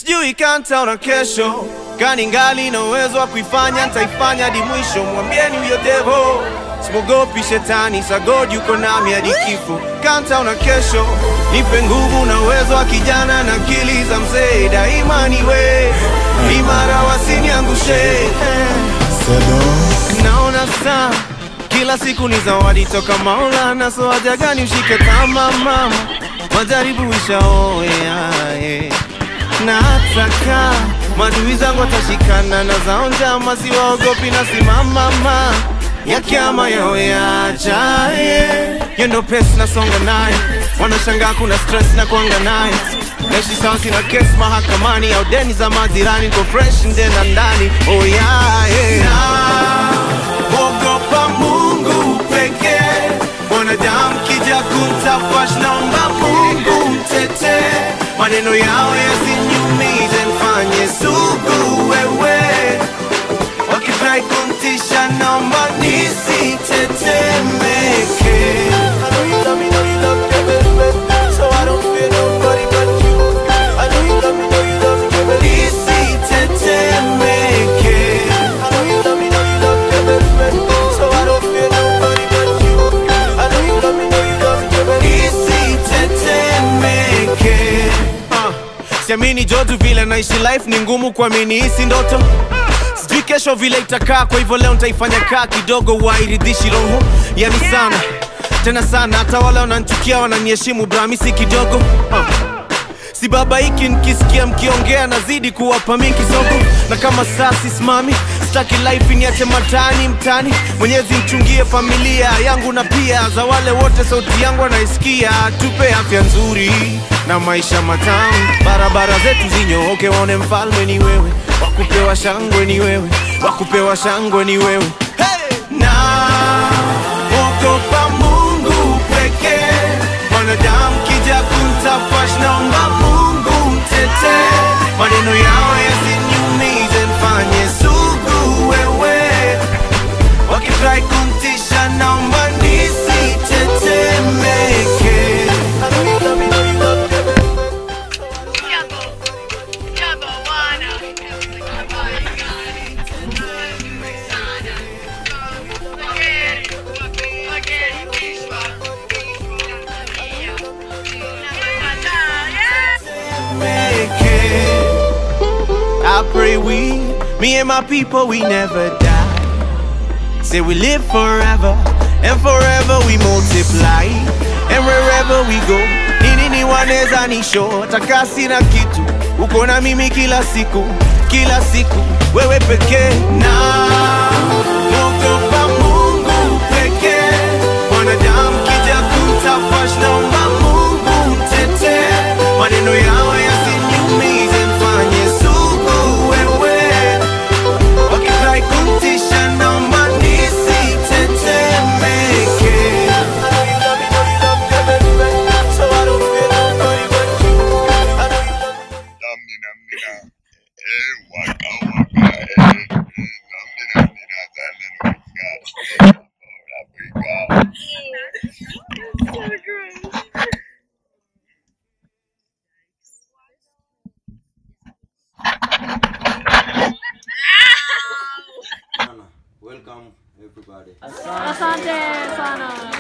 sijui kantaona kesho gani ngali na uwezo wa kuifanya ntaifanya hadi mwisho mwambieni huyo devo simogopi shetani sagod yuko nami hadi kifo kantaona kesho nipe nguvu na uwezo wa kijana na akili za mzee daima niwe imara wasiniangushe naona saa kila siku ni zawadi toka Maulana, so haja gani ushike kama mama, majaribu ishaoea eh. na hataka madui zangu watashikana na zao njama, siwaogopi na simamama ya kiama yao yajaye yendo pesi nasonga naye, wanashangaa kuna stress na kuanga naye naishi sawa, sina kesi mahakamani au deni za majirani, niko fresh nde na ndani oh yeah, yeah. Ogopa Mungu pekee, mwanadamu kija kumtafash, naomba Mungu mtete, maneno yao yasiniumize, mfanye sugu wewe, wakifurahi kumtisha, naomba nisitetemeke. I know you love me, know you love me, baby, so I don't fear nobody but you. I know you love me, know you love me, baby, nisitetemeke. I know you love me, know you love me, baby, so I don't fear nobody but you. I know you love me, know you love me, baby, nisitetemeke. Uh, siamini jodu vile naishi life ni ngumu kuamini hisi ndoto sijui kesho vile itakaa kwa hivyo leo nitaifanya kaa kidogo wairidhishi roho yani sana tena sana hata wale wananchukia wananiheshimu bramisi kidogo uh. si baba hiki nikisikia mkiongea nazidi kuwapa mi kisogo na kama saa sisimami sitaki life niache matani mtani mwenyezi mchungie familia yangu na pia za wale wote sauti yangu wanaisikia tupe afya nzuri na maisha matamu barabara zetu zinyooke waone mfalme ni wewe wakupewa shangwe ni wewe wakupewa shangwe ni wewe hey! na ogopa mungu pekee mwanadamu kija kumtafash naomba mungu mtete maneno yao yasiniumize mfanye sugu wewe wakifurahi kumtisha naomba nisitetemeke I know you love me, know you love me, baby. make it. I pray we, me and my people, we never die. Say we live forever, and forever we multiply. And wherever we go, nini ni waneza nisho, takasi na kitu, uko na mimi kila siku, kila siku, wewe pekee na ogopa Mungu pekee, mwanadamu kija kumtafash, naomba Mungu mtete, maneno yao yasiniumize, mfanye sugu wewe, wakifurahi kumtisha, naomba nisitetemeke. I know you love me, know you love me, baby, so I don't fear nobody but you. I know you love me. Namnina mnina. Eh, waka waka. Eh, eh, namnina mnina. Zalendo wika. Bora wika. Welcome everybody. Asante sana.